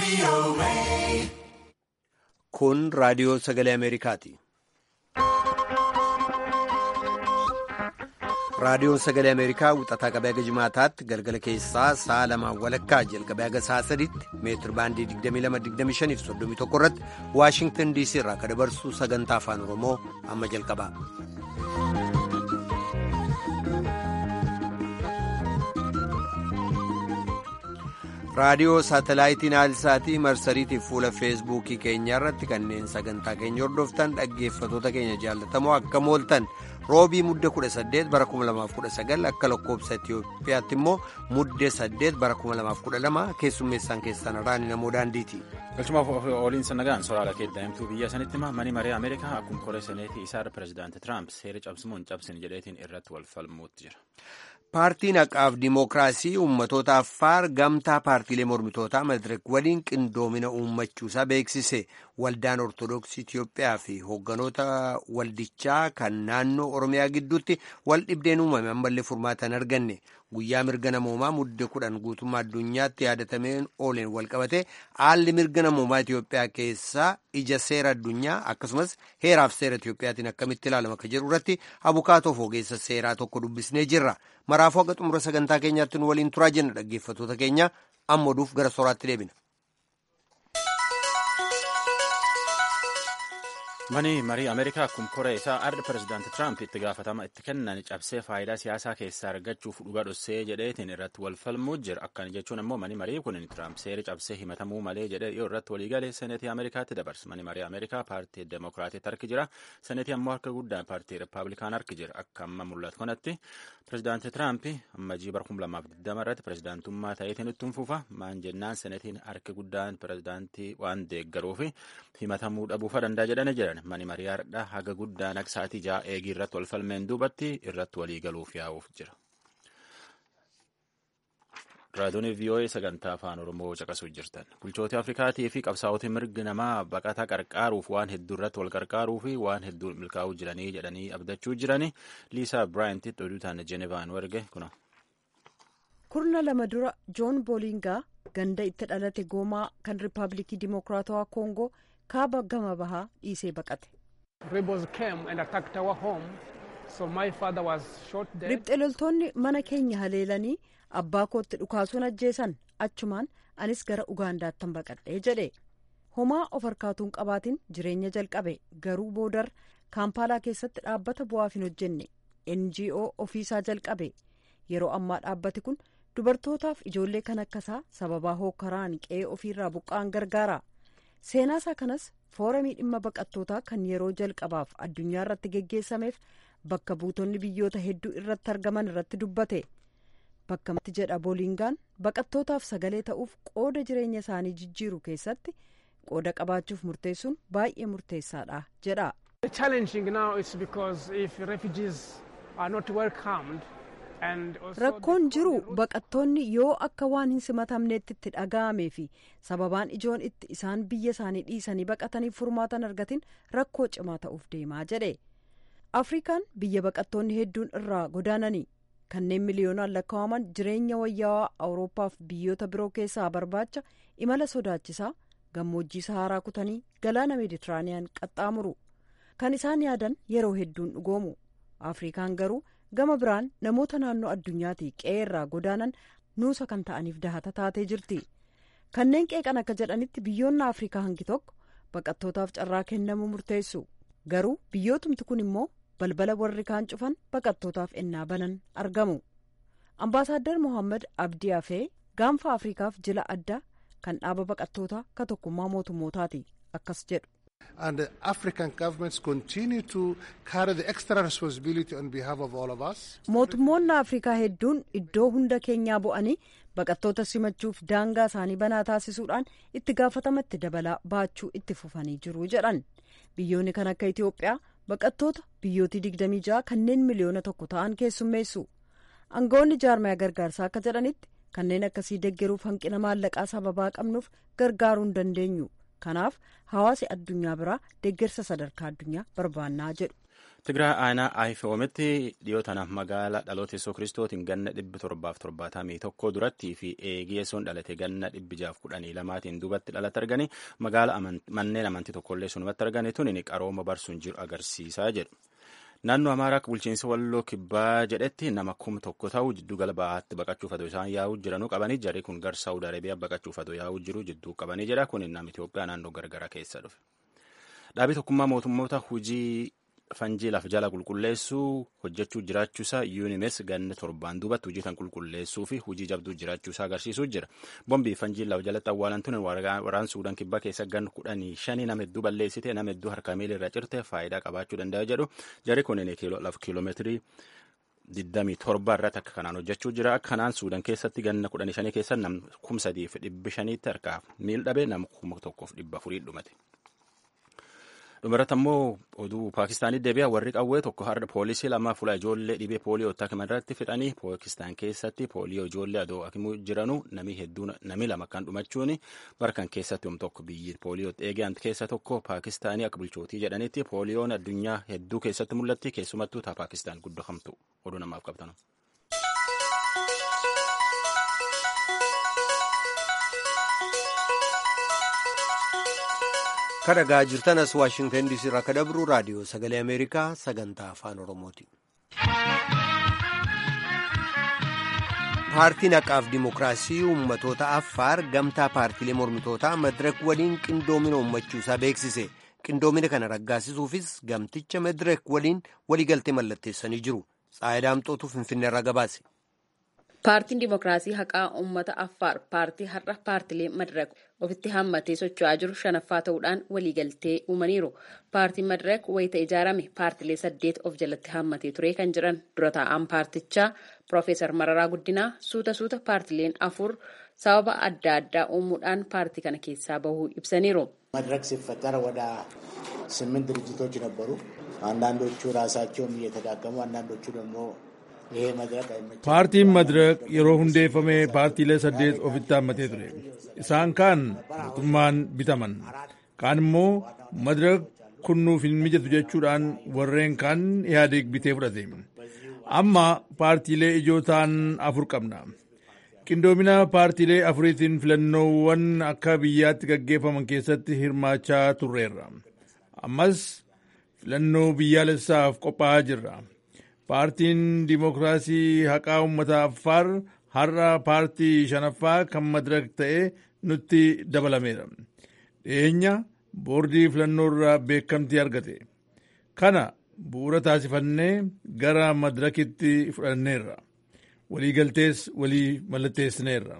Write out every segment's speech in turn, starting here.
Kun raadiyoo sagalee Ameerikaati. Raadiyoon sagalee Ameerikaa wixataa qabee haga jimaataatti galgala keessaa sa'a lamaan walakkaa jalqabee haga sa'a sadiitti meetir baandii 22-25 fi 31 irratti Waashingtan DC irraa kan dabarsu sagantaa afaan Oromoo amma jalqaba. raadiyoo saatalaayitii naayilsaatii marsariitiif fuula feesbuukii keenya irratti kanneen sagantaa keenya hordoftan dhaggeeffatoota keenya jaallatamoo akka mooltan roobii mudde 18 bara 2019 akka lakkoobsa itiyoophiyaatti immoo mudde 8 bara 2012 keessummeessaan keessan raani namoo daandiiti. galchumaaf ooliinsa nagaan soraala keeddaa'imtuu biyya sanitti mani maree ameerikaa akkuma koree seneetii isaarra pirezidaanti tiraamp seera cabsimuun cabsin jedheetiin irratti wal falmuutti jira. paartiin haqaaf dimookiraasii uummatoota affaar gamtaa paartiilee mormitootaa madireek waliin qindoomina uummachuusaa beeksise waldaan ortodoksii itiyoophiyaa fi hoogganoota waldichaa kan naannoo oromiyaa gidduutti wal dhibdeen uumame ammallee furmaatan arganne guyyaa mirga namoomaa mudde kudhan guutummaa addunyaatti yaadatameen ooleen walqabate haalli mirga namoomaa itiyoophiyaa keessaa ija seera addunyaa akkasumas heeraaf seera itiyoophiyaatiin akkamitti ilaalama akka jedhu irratti abukaatoof ogeessa seeraa tokko dubbisnee jirra maraafuu akka xumura sagantaa keenyaatti nu waliin turaa jenna dhaggeeffatoota keenya amma oduuf gara sooraatti deebina. mani marii ameerikaa akkuma koree isaa arda pirezidaanti tiraamp itti gaafatama itti kennan cabsee faayidaa siyaasaa keessaa argachuuf dhuga dhossee jedheetiin irratti wal falmuu jira akkana jechuun ammoo mani marii kun tiraamp seera cabsee himatamuu malee jedhee yoo irratti waliigalee seneetii ameerikaatti dabarsa mani marii ameerikaa paartii demokiraatiitti harki jira seneetii ammoo harka guddaan paartii rippaabilikaan harki jira akka amma mul'atu kanatti pirezidaanti tiraamp ammajii bara 2020 irratti pirezidaantummaa ta'eetiin ittiin fufa maan jennaan seneetiin harki guddaan pirezidaantii waan deeggaruufi himatamuu dhabuufa danda'a jedhanii jiran. mani marii hardha haga guddaan akka sa'aatii ja'a eegii irratti wal falmeen duubatti irratti walii galuuf yaa'uuf jira. raadiyoon vii'oo'ee sagantaa afaan oromoo caqasuu jirtan bulchoota afrikaatii fi qabsaa'ota mirgi namaa baqataa qarqaaruuf waan hedduu irratti wal qarqaaruu fi waan hedduu milkaa'uu jiranii jedhanii abdachuu jiranii liisaa biraayintitti oduu taane jeenevaan warge kuna. kurna lama dura joon boolingaa ganda itti dhalate goomaa kan riippaabilikii dimokiraatawaa koongoo. kaaba gama bahaa dhiisee baqate. ribxe loltoonni mana keenya haleelanii abbaa kootti dhukaasuun ajjeesan achumaan anis gara ugaandaattan baqadhee jedhe homaa of harkaatuun qabaatiin jireenya jalqabe garuu boodar kaampaalaa keessatti dhaabbata bu'aaf hin hojjenne ngo ofiisaa jalqabe yeroo ammaa dhaabbati kun dubartootaaf ijoollee kan akkasaa sababaa hookkaraan qe'ee ofiirraa buqqa'an gargaara. seenaasaa kanas fooramii dhimma baqattootaa kan yeroo jalqabaaf addunyaa irratti geggeessameef bakka buutonni biyyoota hedduu irratti argaman irratti dubbate bakka matti jedha boolingaan baqattootaaf sagalee ta'uuf qooda jireenya isaanii jijjiiru keessatti qooda qabaachuuf murteessuun baay'ee murteessaadha jedha. rakkoon jiru baqattoonni yoo akka waan hin simatamneetti itti dhaga'amee fi sababaan ijoon itti isaan biyya isaanii dhiisanii baqataniif furmaatan argatin rakkoo cimaa ta'uuf deemaa jedhe afrikaan biyya baqattoonni hedduun irraa godaananii kanneen miliyoonaan lakkaa'aman jireenya wayyaawaa awuroopaaf biyyoota biroo keessaa barbaacha imala sodaachisaa gammoojjii saharaa kutanii galaana meeditiraaniyaan qaxxaamuru kan isaan yaadan yeroo hedduun dhugoomu afrikaan garuu. gama biraan namoota naannoo addunyaatii qe'ee irraa godaanan nuusa kan ta'aniif dahata taatee jirti kanneen qeeqan akka jedhanitti biyyoonni afrikaa hangi tokko baqattootaaf carraa kennamuu murteessu garuu biyyootumti kun immoo balbala warri kaan cufan baqattootaaf ennaa banan argamu ambaasaaddar mohaammed abdii afee gaanfa afrikaaf jila addaa kan dhaaba baqattootaa ka tokkummaa mootummootaati akkas jedhu. and the African governments continue to carry the extra responsibility on behalf of all of us. Mootummoonni Afrikaa hedduun iddoo hunda keenyaa bu'anii baqattoota simachuuf daangaa isaanii banaa taasisuudhaan itti gaafatamatti dabalaa baachuu itti fufanii jiru jedhan. Biyyoonni kan akka Itoophiyaa baqattoota biyyootii 26 kanneen miliyoona tokko ta'an keessummeessu. Aangawoonni jaarmaya gargaarsaa akka jedhanitti kanneen akkasii deggeruuf hanqina maallaqaa sababaa qabnuuf gargaaruu hin dandeenyu. kanaaf hawaasi addunyaa biraa deeggarsa sadarkaa addunyaa barbaannaa jedhu. Tigraay aanaa Ayifoometti dhiyoo tanaaf magaala dhaloota Yesuus Kiristootiin ganna dhibbi torbaaf torbaatamii tokko durattii fi eegiyeessoon dhalate ganna dhibbi jaaf kudhanii lamaatiin duubatti dhalate arganii magaala manneen amantii tokkollee sunumatti arganii tuni qarooma barsuun jiru agarsiisaa jedhu. Naannoo Amaaraa bulchiinsa Walloo Kibbaa jedhetti nama kum tokko ta'u jiddu gala ba'aatti baqachuuf adoo isaan yaa'uu jiranuu qabanii jarri kun gara Saawud Arabiyaa baqachuuf adoo yaa'uu jiru jidduu qabanii jedha kun nama Itoophiyaa naannoo gargara keessa dhufe. Dhaabii tokkummaa mootummoota hujii fanjii lafa jala qulqulleessuu hojjechuu jiraachuusaa yuunimes ganna torbaan duubatti hojii tan qulqulleessuu fi hojii jabduu jiraachuusaa agarsiisuu jira. Bombii fanjii lafa jalatti awwaalantuun waraan suudaan kibbaa keessa gan kudhanii shanii nama hedduu balleessite nama hedduu harka miila irra cirte faayidaa qabaachuu danda'a jedhu jarri kunneen lafa kiiloomeetirii 27 irratti akka kanaan hojjechuu jira. Akkanaan suudaan keessatti ganna kudhanii shanii keessa nam kum sadiif dhibbi shaniitti harkaaf miil dhabe nama kuma tokkoof dhibba afurii dhumate. dhumarratti ammoo oduu paakistaanii deebi'a warri qawwee tokko har'a poolisii lama fuula ijoollee dhibee pooliyoo akka irratti fixanii paakistaan keessatti pooliyoo ijoollee adoo akimuu jiranu nami hedduun nami lama kan dhumachuun barkan keessatti yoom tokko biyyi pooliyoo eegaan keessa tokko paakistaanii akka bulchootii jedhanitti pooliyoon addunyaa hedduu keessatti mul'atti keessumattuu taa paakistaan guddohamtu oduu namaaf qabatan. kadhagaa jirtan as waashingtan diisii irraa akka dabru raadiyoo sagalee ameerikaa sagantaa afaan oromooti. paartiin haqaaf dimokiraasii uummatoota affaar gamtaa paartiilee mormitootaa madirak waliin qindoomina uummachuusaa beeksise qindoomina kana raggaasisuufis gamticha madirak waliin waliigaltee mallatteessanii jiru xaayidaamxootu finfinneerraa gabaase. paartiin dimokiraasii haqaa uummata affaar paartii har'a paartilee madirak ofitti hammatee socho'aa jiru shanaffaa ta'uudhaan waliigaltee uumaniiru paartiin madirak wayita ijaarame paartilee saddeet of jalatti hammatee ture kan jiran dura taa'an paartichaa piroofeesar mararaa guddinaa suuta suuta paartileen afur sababa adda addaa uumuudhaan paartii kana keessaa bahuu ibsaniiru. መድረክ ሲፈጠር ወደ ስምንት ድርጅቶች ነበሩ። አንዳንዶቹ ራሳቸውም እየተዳከሙ አንዳንዶቹ ደግሞ paartiin madirak yeroo hundeeffame paartiilee saddeet ofitti hammatee ture isaan kaan mootummaan bitaman kaan immoo madirak kunnuuf hin mijatu jechuudhaan warreen kaan ihaadeeg bitee fudhate amma paartiilee ijoo ta'an afur qabna qindoomina paartiilee afuriitiin filannoowwan akka biyyaatti gaggeeffaman keessatti hirmaachaa turreerra ammas filannoo biyyaalessaaf qophaa'aa jirra. paartiin dimokiraasii haqaa uummata affaar har'a paartii shanaffaa kan madirak ta'e nutti dabalameera dhiyeenya boordii filannoo irraa beekamtii argate kana bu'uura taasifannee gara madirakitti fudhanneerra waliigaltees walii mallatteessineerra.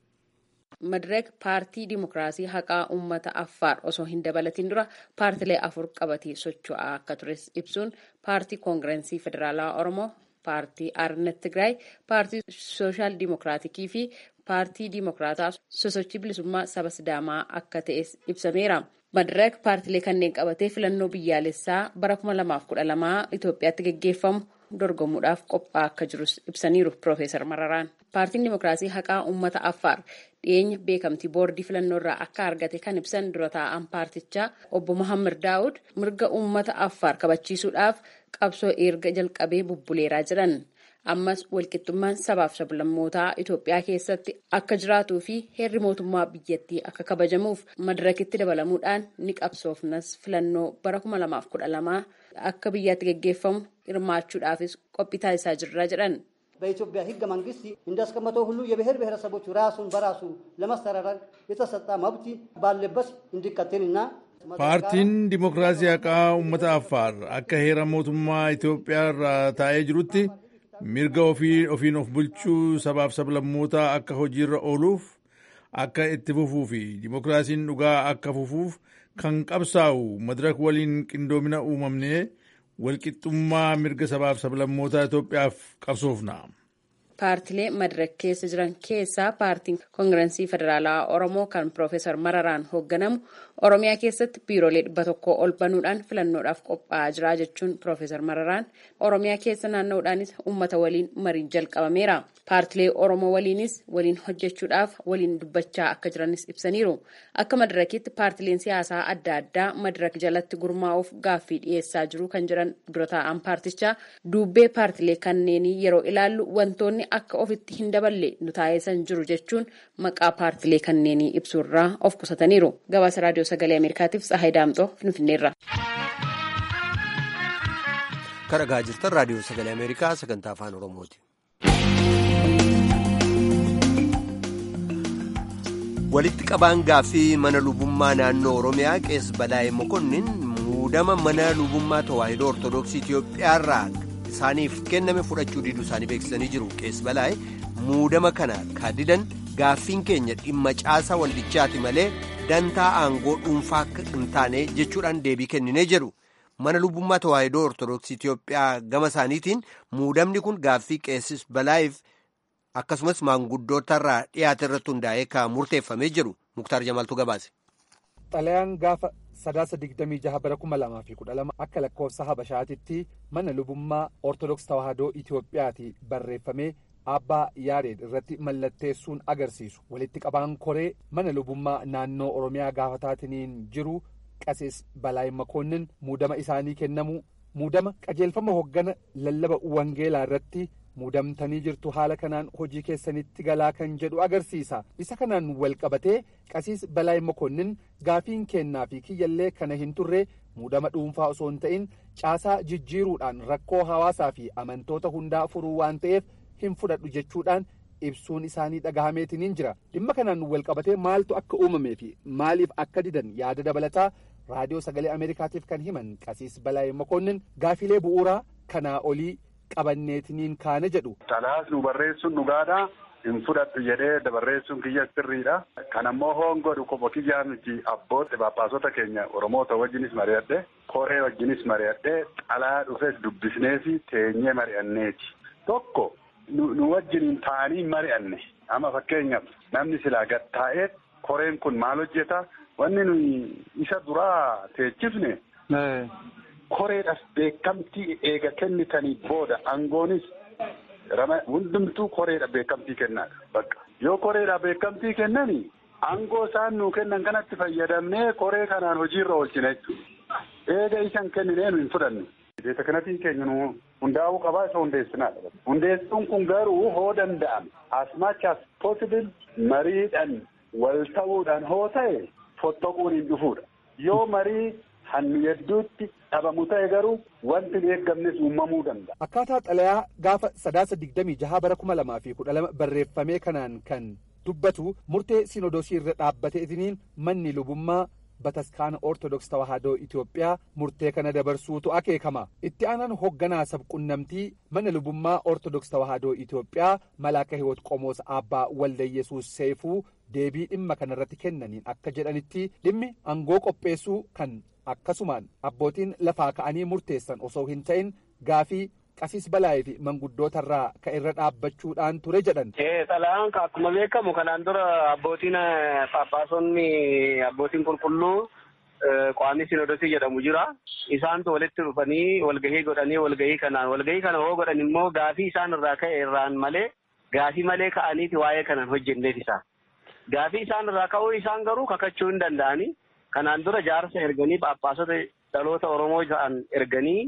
madirak paartii dimokiraasii haqaa uummata affaar osoo hin dabalatin dura paartilee afur qabatee socho'aa akka tures ibsuun paartii koongirensii federaalaa oromoo paartii arnet tigraay paartii sooshaal dimokiraatikii fi paartii dimokiraataa sosochii bilisummaa saba sidaamaa akka ta'es ibsameera. madirak paartilee kanneen qabatee filannoo biyyaalessaa bara 2012 Itoophiyaatti gaggeeffamu dorgomuudhaaf qophaa'aa akka jirus ibsaniiru Piroofeesar Mararaan. Paartiin Dimokiraasii Haqaa Uummata Affaar dhiyeenya beekamtii boordii filannoo irraa akka argate kan ibsan dura taa'an paartichaa obbo Mohaammed Daawud mirga uummata Affaar kabachiisuudhaaf qabsoo erga jalqabee bubbuleeraa jiran. ammas walqixxummaan sabaaf sablammootaa Itoophiyaa keessatti akka jiraatuu fi heerri mootummaa biyyattii akka kabajamuuf madirakitti dabalamuudhaan ni qabsoofnas filannoo bara 2012 akka biyyaatti gaggeeffamu hirmaachuudhaafis qophii taasisaa jirra jedhan. በኢትዮጵያ ሕገ መንግስት እንዳስቀመጠው ሁሉ የብሔር ብሔረሰቦች ራሱን በራሱ ለማስተዳደር የተሰጠ መብት ባለበት እንዲቀጥልና paartiin dimokiraasii haqaa uummata affaar akka heera mootummaa Itoophiyaa irraa taa'ee jirutti mirga ofii ofiin of bulchuu sabaaf sablammootaa akka hojiirra ooluuf akka itti fufuu fi dimokiraasiin dhugaa akka fufuuf kan qabsaa'u madirak waliin qindoomina uumamnee walqixxummaa mirga sabaaf sablammootaa Itoophiyaaf qabsoofna. paartilee madirak keessa jiran keessaa paartiin koongirensii federaalaa oromoo kan piroofeesar mararaan hoogganamu oromiyaa keessatti biiroolee dhibba tokko ol banuudhaan filannoodhaaf qophaa'aa jira jechuun piroofeesar mararaan oromiyaa keessa naanna'uudhaanis uummata waliin mariin jalqabameera paartilee oromoo waliinis waliin hojjechuudhaaf waliin dubbachaa akka jiranis ibsaniiru akka madirakitti paartileen siyaasaa adda addaa madirak jalatti gurmaa'uuf gaaffii dhiyeessaa jiru kan jiran dura taa'an paartichaa duubbee paartilee kanneenii yeroo ilaallu wantoonni akka ofitti hin daballe nu taasisan jiru jechuun maqaa paartilee kanneenii ibsuurraa of qusataniiru gabaasa raadiyoo sagalee ameerikaatiif tsahaay daamxoo finfinneerra. kan dhagaa jirtan raadiyoo sagalee ameerikaa sagantaa afaan oromooti. walitti qabaan gaaffii mana lubummaa naannoo oromiyaa qees balaa'ee mokonnin muudama mana lubummaa tawaahidoo ortodoksii itiyoophiyaarraa isaaniif kenname fudhachuu diduu isaanii beeksisanii jiru qees balaa'ee muudama kana kaadidan gaaffiin keenya dhimma caasaa waldichaati malee dantaa aangoo dhuunfaa akka hin taane jechuudhaan deebii kenninee jedhu mana lubummaa tawaahidoo ortodoksii itiyoophiyaa gama isaaniitiin muudamni kun gaaffii qeessis balaa'iif akkasumas maanguddootarraa dhiyaate irratti hundaa'ee kan murteeffamee jiru muktaar jamaltu gabaase. xalayaan gaafa sadaasa digdamii jaha bara kuma lamaa fi kudha lama akka lakkoofsa habashaatitti mana lubummaa ortodoks tawaahidoo itiyoophiyaati barreeffamee abbaa yaareed irratti mallatteessuun agarsiisu walitti qabaan koree mana lubummaa naannoo oromiyaa gaafataatiin jiru qasees balaay makoonnin muudama isaanii kennamu muudama qajeelfama hoggana lallaba wangeelaa irratti muudamtanii jirtu haala kanaan hojii keessanitti galaa kan jedhu agarsiisa isa kanaan wal qabatee qasiis balaay makoonnin gaafiin kennaa fi kiyyallee kana hin turre muudama dhuunfaa osoo hin ta'in caasaa jijjiiruudhaan rakkoo hawaasaa fi amantoota hundaa furuu waan ta'eef hin fudhadhu jechuudhaan ibsuun isaanii dhagahameetiin jira dhimma kanaan wal qabatee maaltu akka uumamee fi maaliif akka didan yaada dabalataa raadiyoo sagalee ameerikaatiif kan himan qasiis balaay makoonnin gaafilee bu'uuraa kanaa olii qabanneetiniin kaane jedhu. Xalaas nu barreessuun dhugaadha. Hin fudhadhu jedhee dabarreessuun kiyya sirriidha. Kan ammoo hoongodhu kopha kiyyaa miti abbootti paappaasota keenya Oromoota wajjinis mari'adhe koree wajjinis mari'adhe xalaa dhufes dubbisnee fi teenyee mari'anneeti. Tokko nu wajjiniin taa'anii mari'anne amma fakkeenyaaf namni silaa gad taa'ee koreen kun maal hojjeta wanni nuyi isa duraa teechifne. koreedhaaf beekamtii eega kennitanii booda aangoonis hundumtuu koreedha beekamtii kennaadha bakka yoo koreedha beekamtii kennani aangoo isaan nuu kennan kanatti fayyadamnee koree kanaan hojiirra oolchina jechuudha eega isan kenninee nu hin fudhannu. Beeta kanatiin keenya nu hundaa'uu qabaa isa hundeessinaadha. Hundeessuun kun garuu hoo danda'ame as much as possible mariidhaan wal ta'uudhaan hoo ta'e fottoquun hin dhufuudha. Yoo marii hannu hedduutti dhabamu ta'e garuu wanti hin eeggamnes uumamuu danda'a. Akkaataa xalayaa gaafa sadaasa digdamii jaha bara kuma lamaa fi kudha lama barreeffamee kanaan kan dubbatu murtee sinodosii irra dhaabbateetiniin manni lubummaa bataskaana ortodoks tawaahidoo Itoophiyaa murtee kana dabarsuutu akeekama. Itti aanaan hoogganaa sabqunnamtii mana lubummaa ortodoks tawaahidoo Itoophiyaa malaaka hiwoot qomoos abbaa walda yesuus seefuu deebii dhimma kanarratti kennaniin akka jedhanitti dhimmi aangoo qopheessuu kan akkasumaan abbootiin lafaa ka'anii murteessan osoo hin ta'in gaafii qasiis balaayee fi manguddootarraa ka irra dhaabbachuudhaan ture jedhan. Xalayaan akkuma beekamu kanaan dura abbootiin paappaasonni abbootiin qulqulluu qaamni sinodosii jedhamu jira. Isaantu walitti dhufanii walgahii godhanii walgahii kanaan walgahii kana hoo godhan immoo gaafii isaan irraa ka'e irraan malee gaafii malee ka'aniiti waa'ee kanaan hojjenneef isaa. Gaafii isaan irraa ka'uu isaan garuu kakachuu hin danda'anii. Kanaan dura jaarsa erganii paappaasota dhaloota Oromoo ta'an erganii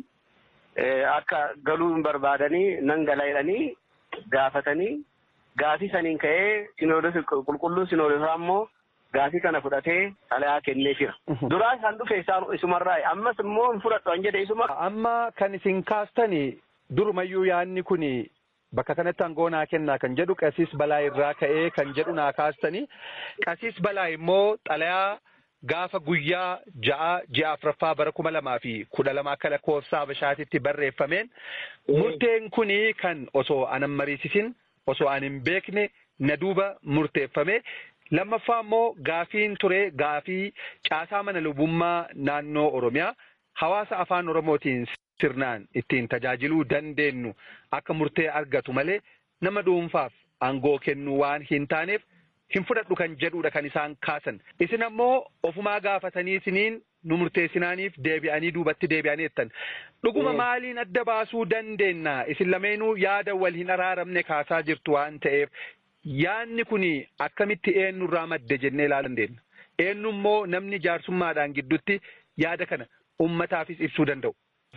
akka galuu hin barbaadanii nan gala jedhanii gaafatanii gaafii saniin ka'ee sinoodosi qulqulluun sinoodosaa immoo gaafii kana fudhatee xalayaa kennee jira. Duraa isaan dhufe isaan isumarraa ammas immoo hin fudhadhu an jedhe isuma. Amma kan isin kaastani durumayyuu yaadni kuni bakka kanatti aangoo naa kennaa kan jedhu qasiis balaa irraa ka'ee kan jedhu naa kaastani qasiis balaa immoo xalayaa. Gaafa guyyaa ja'a ji'a afuraffaa bara kuma lamaa fi kudha lama akka lakkoofsa Habashaatitti barreeffameen murteen kuni kan osoo anan mariisisin osoo an hin beekne na duuba murteeffame lammaffaa immoo gaafiin ture gaafii caasaa mana lubummaa naannoo Oromiyaa hawaasa afaan Oromootiin sirnaan ittiin tajaajiluu dandeenyu akka murtee argatu malee nama dhuunfaaf aangoo kennuu waan hin taaneef hin fudhadhu kan jedhudha kan isaan kaasan. Isin ammoo ofumaa gaafatanii isiniin nu murteessinaaniif deebi'anii duubatti deebi'anii jettan. Dhuguma maaliin adda baasuu dandeenya? Isin lameenuu yaada wal hin araaramne kaasaa jirtu waan ta'eef yaadni kun akkamitti eenyurraa madde jennee ilaaluu dandeenya. Eenyu immoo namni jaarsummaadhaan gidduutti yaada kana ummataafis ibsuu danda'u.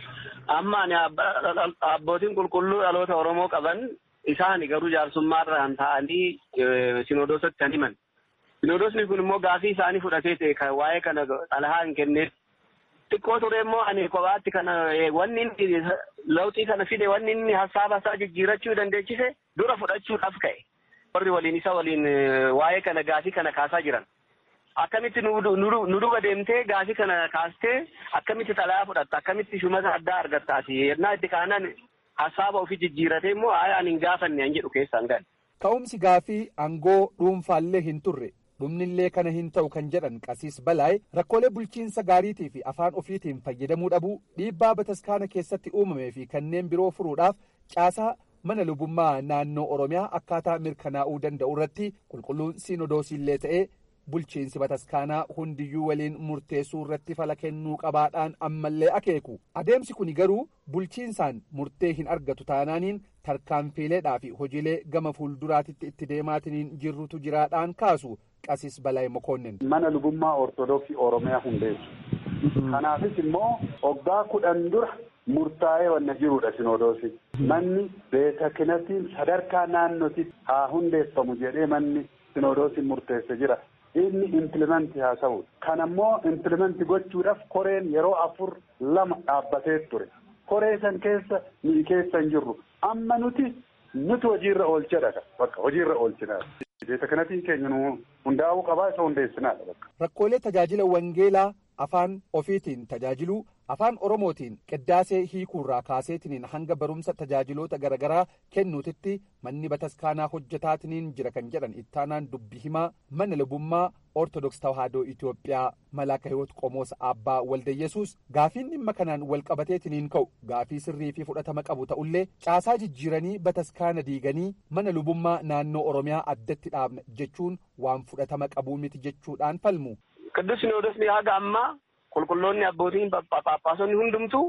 Amma ani abbootiin qulqulluu dhaloota Oromoo qaban isaan garuu jaarsummaarraan ta'anii sinodoosatti kan himan. Sinodoosni kun immoo gaafii isaanii fudhatee ta'e kan waa'ee kana xalayaa hin kenneef. Xiqqoo ture immoo ani kophaatti kana wanni inni lawxii kana fide wanni inni hasaaba isaa jijjiirachuu dandeechise dura fudhachuudhaaf ka'e. Warri waliin isa waliin waa'ee kana gaafii kana kaasaa jiran. Akkamitti nu duba deemtee gaafii kana kaastee akkamitti xalayaa fudhatta akkamitti shumata addaa argattaati yennaa itti kaanan hasaaba ofii jijjiiratee immoo ani hin gaafanne an jedhu keessaan gahe. Ka'umsi gaafii aangoo dhuunfaallee hin turre dhumnillee kana hin ta'u kan jedhan qasiis balaa'e rakkoolee bulchiinsa gaariitii fi afaan ofiitiin fayyadamuu dhabuu dhiibbaa bataskaana keessatti uumamee fi kanneen biroo furuudhaaf caasaa mana lubummaa naannoo oromiyaa akkaataa mirkanaa'uu danda'u irratti qulqulluun siinodoosiillee ta'ee bulchiinsi bataskaanaa hundiyyuu waliin murteessuu irratti fala kennuu qabaadhaan ammallee akeeku adeemsi kun garuu bulchiinsaan murtee hin argatu taanaaniin tarkaanfiileedhaa fi hojiilee gama fuulduraatitti itti deemaatiniin jirrutu jiraadhaan kaasu qasis balaa'i mokoonnin. mana lubummaa ortodoksii oromiyaa hundeessu kanaafis immoo waggaa kudhan dura murtaa'ee wanna jirudha sinodoosi manni beeta kinatiin sadarkaa naannotti haa hundeeffamu jedhee manni sinodoosiin murteesse jira. inni implimenti haasa'u kan ammoo implimenti gochuudhaaf koreen yeroo afur lama dhaabbatee ture koree san keessa ni keessa hin jirru amma nuti nuti hojiirra oolchadha bakka hojiirra oolchinaa beeta kanatiin keenya nu hundaa'uu qabaa isa hundeessinaadha bakka. Rakkoolee tajaajila wangeelaa afaan ofiitiin tajaajiluu afaan oromootiin qiddaasee hiikuurraa kaaseetiniin hanga barumsa tajaajiloota garaagaraa kennuutitti manni bataskaanaa hojjetaatiniin jira kan jedhan ittaanaan dubbi himaa mana lubummaa ortodoks tawaahidoo itiyoophiyaa malaaka hiwoot qomoos abbaa waldayesuus gaafiin dhimma kanaan walqabateetiniin ka'u gaafii sirrii fi fudhatama qabu ta'ullee caasaa jijjiiranii bataskaana diiganii mana lubummaa naannoo oromiyaa addatti dhaabna jechuun waan fudhatama qabuu miti jechuudhaan falmu. Qidduus Sinoodosni haga ammaa qulqulloonni abbootiin paappaasonni hundumtuu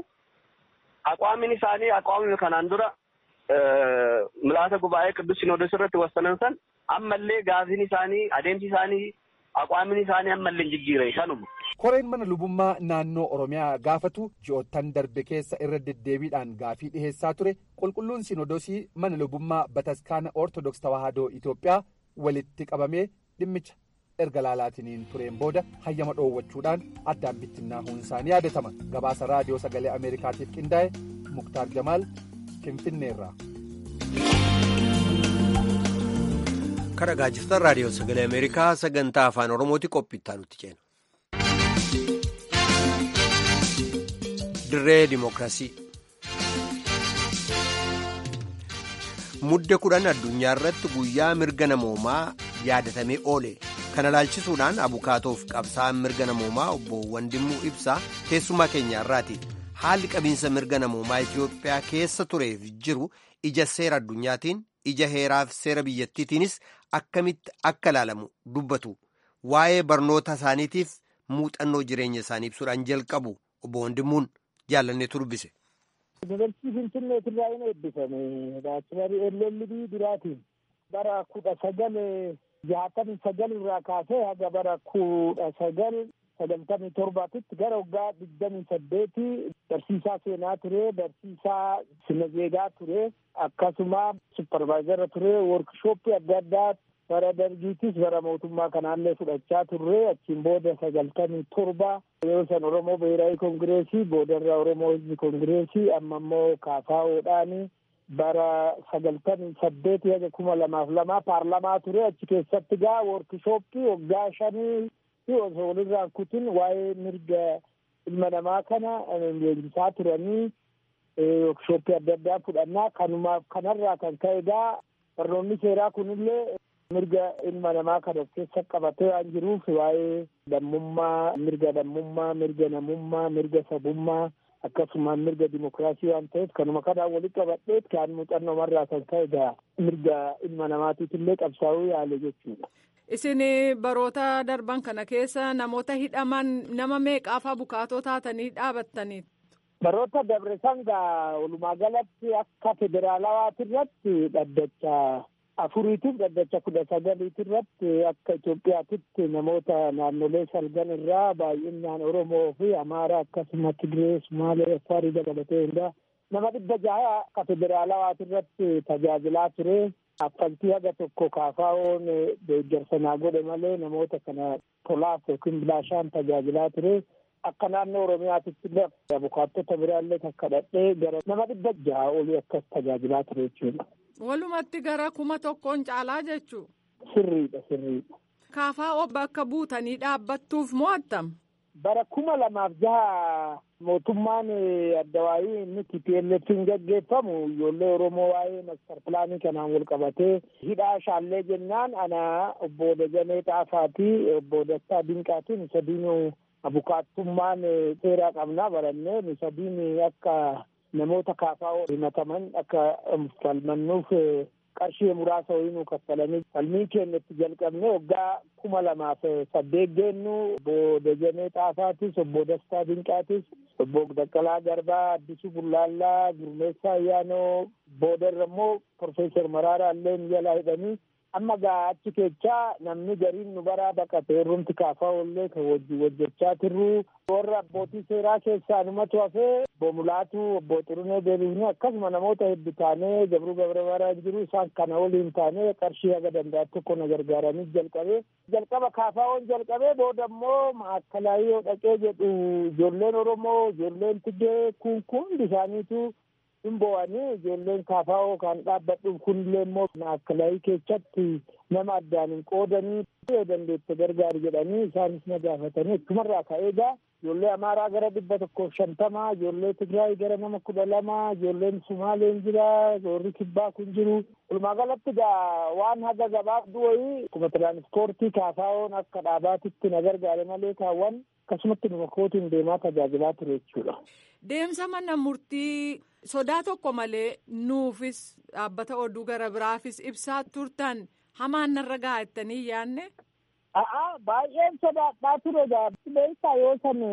aqwaamin isaanii aqwaamni kanaan dura milaasa gubaa'ee qidduus Sinoodos irratti wassanan san ammallee gaafiin isaanii adeemsi isaanii aqwaamin isaanii ammallee hin jijjiire kanuma. Koreen mana lubummaa naannoo Oromiyaa gaafatu ji'oottan darbe keessa irra deddeebiidhaan gaafii dhiheessaa ture qulqulluun Sinoodosii mana lubummaa bataskaana Ortodoks Tawaahidoo Itoophiyaa walitti qabamee dhimmicha erga laalaatiniin tureen booda hayyama dhoowwachuudhaan addaan bittinnaahuun isaanii yaadatama gabaasa raadiyoo sagalee ameerikaatiif qindaa'e muktaar jamaal finfinneerraa. Kan dhaggeeffatan raadiyoo sagalee ameerikaa sagantaa afaan oromooti qophiittaa nutti ceena. dirree dimookiraasii. mudde kudhan addunyaa irratti guyyaa mirga namoomaa yaadatamee oole. kana laalchisuudhaan abukaatoof qabsaa'aan mirga namoomaa obbo Wandimmuu Ibsaa keessummaa keenya irraati haalli qabiinsa mirga namoomaa Itoophiyaa keessa tureef jiru ija seera addunyaatiin ija heeraaf seera biyyattiitiinis akkamitti akka ilaalamu dubbatu waa'ee barnoota isaaniitiif muuxannoo jireenya isaanii ibsuudhaan jalqabu obbo Wandimmuun jaalanneetu dubbise. Yuunivarsiitii Finfinneetirraa inni eebbifame baachilarii LLB duraatiin bara kudha sagal jaatamii sagal irraa kaasee haga bara kudha sagal sagaltamii torbaatitti gara waggaa digdamii saddeeti barsiisaa seenaa ture barsiisaa sinazeegaa ture akkasuma supparvaayizara ture workshooppii adda addaa bara dargiitis bara mootummaa kanaallee fudhachaa turre achiin booda sagaltamii torba yeroo san oromoo biheeraawi kongireesii boodarra oromoo hizbi kongireesii amma immoo kaafaa'oodhaani bara sagaltamii saddeeti haga kuma lamaaf lamaa paarlamaa ture achi keessatti gaa workishooppii waggaa shanii fi osoo walirraan kutin waa'ee mirga ilma namaa kana leenjisaa turanii workishooppii adda addaa fudhannaa kanumaaf kanarraa kan ka'e gaa barnoonni seeraa kunillee mirga ilma namaa kan of keessa qabatee waan jiruuf waa'ee lammummaa mirga lammummaa mirga namummaa mirga sabummaa akkasumaan mirga dimokiraasii waan ta'eef kanuma kanaan walitti qabadheet kan muuxannoo marraa kan ka'e egaa mirga ilma namaatiif illee qabsaa'uu yaale jechuudha. Isin baroota darban kana keessa namoota hidhaman nama meeqaafa bukaatoo taatanii dhaabattanii? Baroota dabre sangaa walumaa galatti akka federaalawaati irratti dhaddacha afuriitiif dhaddacha kudha sagaliiti irratti akka Itoophiyaatitti namoota naannolee salgan irraa baay'inaan Oromoo fi Amaaraa akkasumas Tigiree, Sumaalee, Afaarii dabalatee hundaa nama dhibba jaha akka federaalawaati irratti tajaajilaa ture. Affaltii haga tokko kaafaa'oon deeggarsa naa godhe malee namoota kana tolaaf yookiin bilaashaan tajaajilaa ture. Akka naannoo Oromiyaatitti illee abukaattota biraallee takka dhadhee gara nama dhibba jaha olii akkas tajaajilaa ture jechuudha. Walumatti gara kuma tokkoon caalaa jechuu. Sirriidha sirriidha. Kaafaa'oo bakka buutanii dhaabbattuuf mo'attam. Bara kuma lamaaf jaha mootummaan addawaayii inni TPLF'n gaggeeffamu ijoollee Oromoo waa'ee master pilaanii kanaan wal qabatee hidhaa shaallee jennaan ana obbo Dajanee Xaafaatii obbo Dastaa Dinqaatiin sadiinuu abukaattummaan seeraa qabnaa barannee sadiin akka namoota kaafaa'oo himataman akka falmannuuf qarshii muraasa wayii nu kaffalanii falmii keenya itti jalqabne waggaa kuma lamaaf saddeet geennu obbo Dajanee Xaafaatis obbo Dastaa Dinqaatis obbo Daqqalaa Garbaa Addisuu Bullaallaa Gurmeessaa Ayyaanoo boodarra immoo Profeesar Maraaraa illee jalaa hidhanii amma gaa achi keechaa namni gariin nu baraa baqate warrumti kaafaa ollee kan wajji hojjechaa turru warra abbootii seeraa keessaa numatu hafee obbo Mulaatu obbo Xurunee Deebiifne akkasuma namoota hedduu taanee Gabruu Gabramaraan jiru isaan kana waliin taanee qarshii haga danda'an tokko na gargaaranii jalqabee jalqaba kaafaa'oon jalqabee booda immoo maakkalaayii dhaqee jedhu ijoolleen Oromoo ijoolleen Tigree kun kun hundi isaaniitu hin bo'anii ijoolleen kaafaa'oo kan dhaabbadhuuf kunillee immoo maakkalaayii keessatti nama addaan hin qoodanii yoo dandeette gargaari jedhanii isaanis na gaafatanii achumarraa ka'eegaa ijoollee amaaraa gara dhibba tokkoof shantamaa ijoollee tigraay gara nama kudha lama ijoolleen sumaaleen jira warri kibbaa kun jiru walumaa galatti gaa waan haga gabaabduu wayii akkuma tiraanispoortii kaafaa'oon akka dhaabaatitti na gargaare malee kaawwan akkasumatti numa kootiin deemaa tajaajilaa ture jechuudha. Deemsa mana murtii sodaa tokko malee nuufis dhaabbata oduu gara biraafis ibsaa turtan hamaan narra gaa'ettanii yaanne. A'a baay'een sodaadhaa ture beektaa yoo san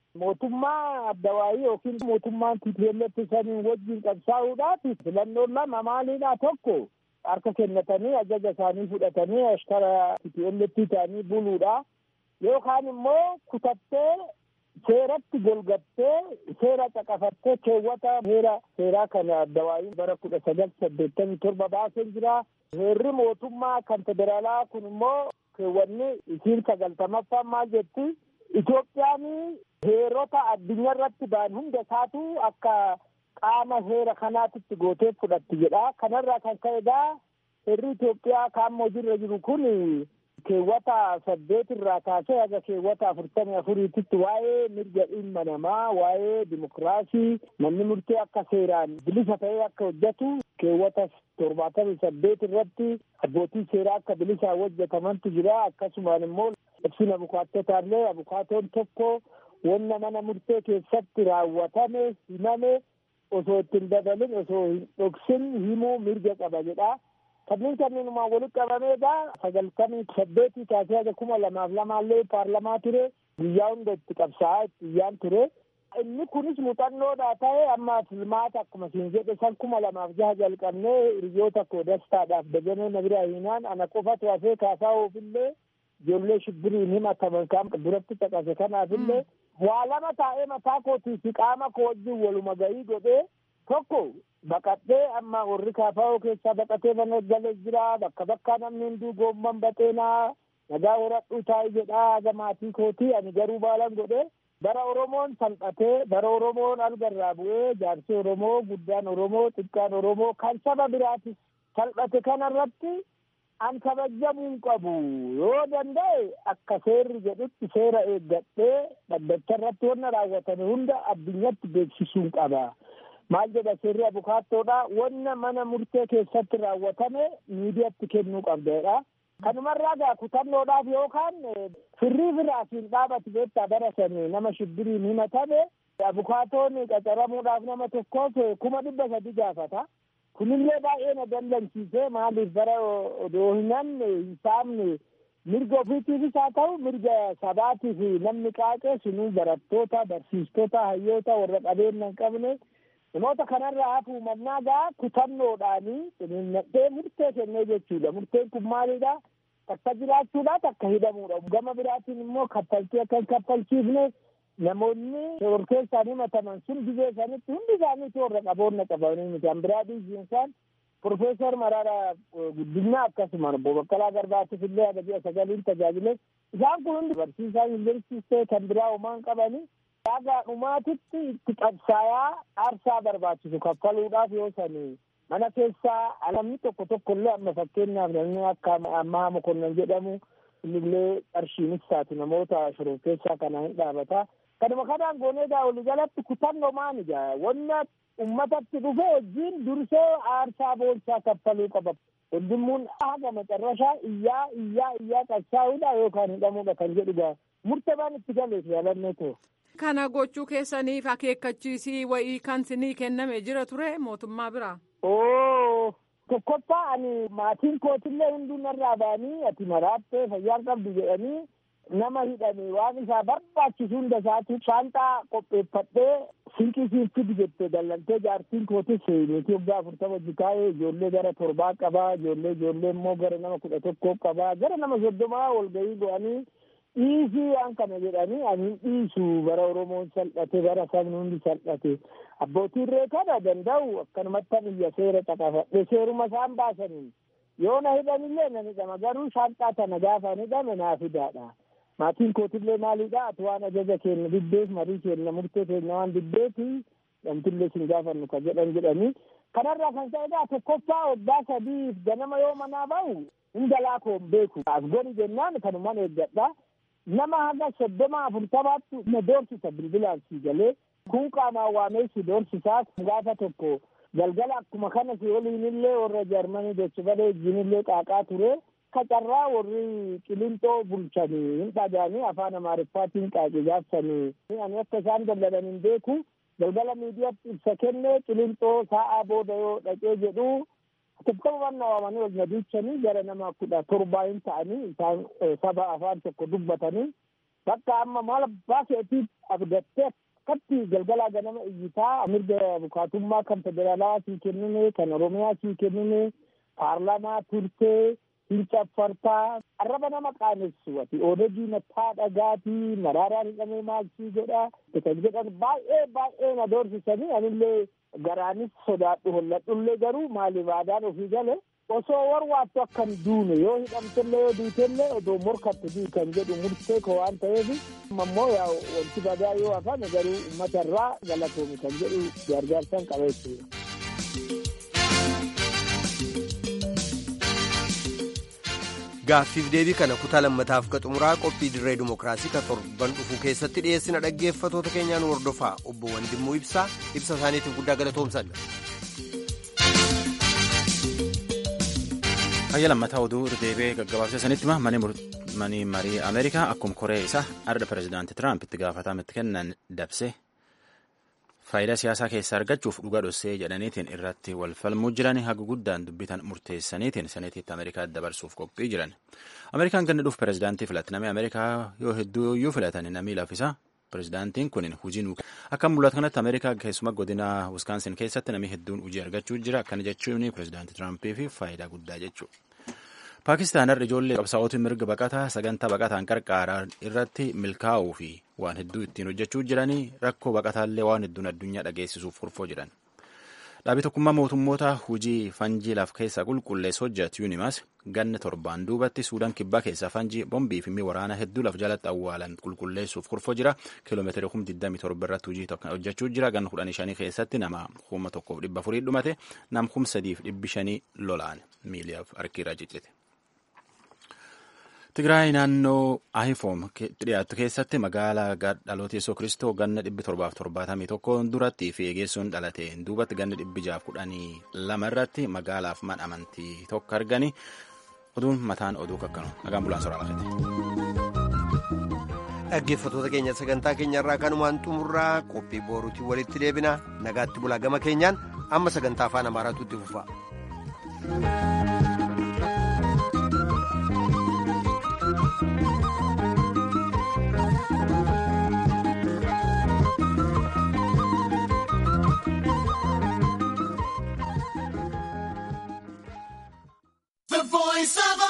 mootummaa addawaayii yookiin mootummaan TPLF saniin wajjin qabsaa'uudhaaf filannoon lama maaliidha tokko harka kennatanii ajaja isaanii fudhatanii ashkara TPLF ta'anii buluudha yookaan immoo kutattee seeratti golgattee seera caqafattee keewwata heera seeraa kana addawaayiin bara kudha sagal saddeettamii torba baaseen jira heerri mootummaa kan federaalaa kun immoo keewwanni isiin sagaltamaffaan maal jetti Itoophiyaan heerota addunyaa irratti ba'an hunda isaatu akka qaama heera kanaatitti gootee fudhatti jedha kanarraa kan ka'egaa heerri Itoophiyaa kaammoo hojiirra jiru kun keewwata saddeet irraa kaasee haga keewwata afurtamii afuriititti waa'ee mirga dhimma namaa waa'ee dimokiraasii namni murtee akka seeraan bilisa ta'ee akka hojjetu keewwata torbaatamii saddeet irratti abbootii seeraa akka bilisaan hojjetamantu jira akkasumaan immoo ibsina abukaatotaallee abukaatoon tokko wanna mana murtee keessatti raawwatame himame osoo ittiin dabalin osoo hin dhoksin himuu mirga qaba jedha. kanneen kanneenumaan walitti qabameedha sagaltamii saddeetii kaasee haga kuma lamaaf lamaallee paarlamaa ture guyyaa hunda itti qabsaa'aa itti iyyaan ture inni kunis muuxannoodha ta'e amma filmaata akkuma siin jedhe san kuma lamaaf jaha jalqabnee hiriyoota koo dastaadhaaf dajanee na bira hiinaan ana qofatu hafee kaasaa oofillee ijoollee shibbiriin himataman kaan duratti caqase kanaafillee waa lama taa'ee mataa kootii fi qaama koo wajjin waluma ga'ii godhee tokko baqadhee amma warri kaafaa'oo keessaa baqatee mana galee jira bakka bakkaa namni hunduu goomman baxeenaa nagaa horadhuu taa'ee jedhaa haga maatii kootii ani garuu baalan godhe bara oromoon salphatee bara oromoon algarraa bu'ee jaarsi oromoo guddaan oromoo xiqqaan oromoo kan saba biraatis salphate kanarratti an kabajamuu qabu yoo danda'e akka seerri jedhutti seera eeggadhee dhaddacha irratti wanna raawwatame hunda addunyatti beeksisuun qaba. maal jedha seerri abukaattoodha wanna mana murtee keessatti raawwatame miidiyaatti kennuu qabdeedha. Kanumarraa gaa kutannoodhaaf yookaan firrii firaatiin dhaabatu beektaa bara sanii nama shibbiriin himatame abukaatoon qacaramuudhaaf nama tokkoof kuma dhibba sadi gaafata. Kunillee baay'ee na dallansiisee maaliif bara odoo hin hin saamne mirga ofiitiifis haa ta'u mirga sabaatiif namni qaaqee sunuu barattoota barsiistota hayyoota warra qabeenya hin qabne namoota kanarraa hafuu mannaa gaa kutannoodhaanii xiniinnadhee murtee kennee jechuudha murteen kun maalidha takka jiraachuudha takka hidhamuudha gama biraatiin immoo kaffaltii akka hin kaffalchiifne namoonni shororkeessaan himataman sun biyya isaanitti hundi isaaniitu warra qaboonna qabanii miti an biraa dhiisiinsaan Profeesar Mararaa Guddinaa akkasuma obbo Baqqalaa Garbaatif illee haga ji'a sagaliin tajaajile isaan kun hundi barsiisaa yuunivarsiitii kan biraa homaan qabanii haga dhumaatitti itti qabsaayaa aarsaa barbaachisu kaffaluudhaaf yoo sanii mana keessaa namni tokko tokko illee amma fakkeenyaaf namni akka ammaa mokonnan jedhamu innillee qarshiinis taatu namoota shororkeessaa kana hin dhaabata. Kanuma kanaan gooneegaa waliigalatti kutannoo maanija wanna ummatatti dhufe wajjin dursee aarsaa boonsaa kaffaluu qaba. Hundummuun haga macarrashaa iyyaa iyyaa iyyaa qabsaa'uudha yookaan hidhamuudha kan jedhuga murteebaan itti galeef yaalannoo ta'e. Kana gochuu keessaniif akeekkachiisii wayii kan sinii kenname jira ture mootummaa biraa. Oo tokkoffaa ani maatiin kootillee hunduu narraa ba'anii ati maraattee fayyaan qabdu jedhanii nama hidhame waan isaa barbaachisu hunda isaatu shaanxaa qopheeffadhee sinqii siin fidi jette dallantee jaartiin kootis niitii waggaa afurtama jikaa'ee ijoollee gara torbaa qabaa ijoollee ijoollee immoo gara nama kudha tokkoo qabaa gara nama soddomaa walgahii go'anii dhiisii waan kana jedhanii ani dhiisu bara oromoon salphate bara sabni hundi salphate abbootiin reekana danda'u akkanumatti biyya seera caqafadhe seeruma isaan baasaniin yoo na hidhanillee nan hidhama garuu shaanxaa tana gaafa hidhame naaf fidaadha. maatiin kootillee maalidha ati waan ajaja keenya diddeef marii keenya murtee keenya waan diddeefi namtillee sin gaafannu ka jedhan jedhanii kanarraa kan ta'edha tokkoffaa waggaa sadiif ganama yoo manaa ba'u hunda laakoon beeku as godhi jennaan kanuman eeggadha nama haga soddoma afurtamaatti na doorsisa bilbilaan sii galee kun qaamaan waamee si doorsisaas gaafa tokko galgala akkuma kana si waliinillee warra jarmanii dachifadee wajjinillee qaaqaa ture kacarraa warri qilinxoo bulchanii hin dhagaanii afaan amaariffaatiin qaaqi gaafsanii ani akka isaan dallalan hin beeku galgala miidiyaatti ibsa kenne qilinxoo sa'aa booda yoo dhaqee jedhu tokkoman waamanii wal nadiichanii gara nama kudha torbaa hin ta'anii isaan saba afaan tokko dubbatanii bakka amma maal abbaa keetiif abdattee akkatti galgalaa ganama iyyitaa mirga bukaatummaa kan federaalaa sii kennine kan oromiyaa sii kennine paarlaamaa turtee hincaffartaa arraba nama qaanessu ati oodagii nattaa dhagaatii maraaraan hidhamee maalsii godha kan jedhan baay'ee baay'ee na doorsisanii anillee garaanis sodaadhu holladhullee garuu maaliif aadaan ofii gale osoo warwaattu akkan duune yoo hidhamtellee yoo duutellee odoo morkatte dii kan jedhu murtee koo waan ta'eef ammoo yaa wanti badaa yoo hafame garuu uummata irraa galatoomi kan jedhu gargaarsan qabeessu. gaaffiif deebii kana kutaa lammataaf ka xumuraa qophii dirree dimokiraasii ka torban dhufuu keessatti dhiyeessina dhaggeeffatoota keenyaan hordofaa obbo Wandimmuu Ibsaa ibsa isaaniitiif guddaa galatoomsanna. Fayya lammataa oduu deebi'ee gaggabaabsee sanitti mani marii Ameerikaa akkuma koree isaa arda pirezidaanti Tiraamp itti gaafatama itti kennan dabse faayidaa siyaasaa keessaa argachuuf dhugaa dhossee jedhaniitiin irratti wal falmuu jiran haga guddaan dubbitan murteessaniitiin saneetiitti Ameerikaa dabarsuuf qophii jiran. Ameerikaan ganna dhuuf pirezidaantii filatti namni Ameerikaa yoo hedduu iyyuu filatan namni lafisa. Pirezidaantiin kun hujii akka mul'atu kanatti Ameerikaa keessumaa godina Wiskaansin keessatti namni hedduun hojii argachuu jira. Akkana jechuun pirezidaantii Tiraampiif faayidaa guddaa jechuudha. Paakistaan har'a ijoollee qabsaa'otiin mirga baqataa sagantaa baqataan qarqaaraa irratti milkaa'uu fi waan hedduu ittiin hojjechuu jiranii rakkoo baqataallee waan hedduun addunyaa dhageessisuuf furfoo jiran. Dhaabii tokkummaa mootummoota hujii fanjii laf keessaa qulqulleessu hojjetu Yuunimas ganna torbaan duubatti Suudaan kibbaa keessaa fanjii bombii fi waraana hedduu laf jalatti awwaalan qulqulleessuuf furfoo jira. Kiiloomeetira kum 27 irratti hojii hojjechuu jira. Ganna 15 keessatti nama kuma tokkoof dhibba afurii dhumate nam kum sadiif dhibbi shanii lolaan miiliyaaf harkiirra ciccite. Tigraay naannoo Ahifoom dhiyaattu keessatti magaalaa dhaloota Yesuus Kiristoo ganna dhibbi torbaaf torbaatamii tokko duratti fi eegessuun dhalate duubatti ganna dhibbi jaaf kudhanii lama irratti magaalaaf mana amantii tokko argani oduun mataan oduu kakkanu nagaan bulaan soraa lafate. dhaggeeffattoota keenya sagantaa keenyarraa kanumaan xumurraa qophii booruutiin walitti deebina nagaatti bulaa gama keenyaan amma sagantaa afaan amaaraatu itti fufa. The voice of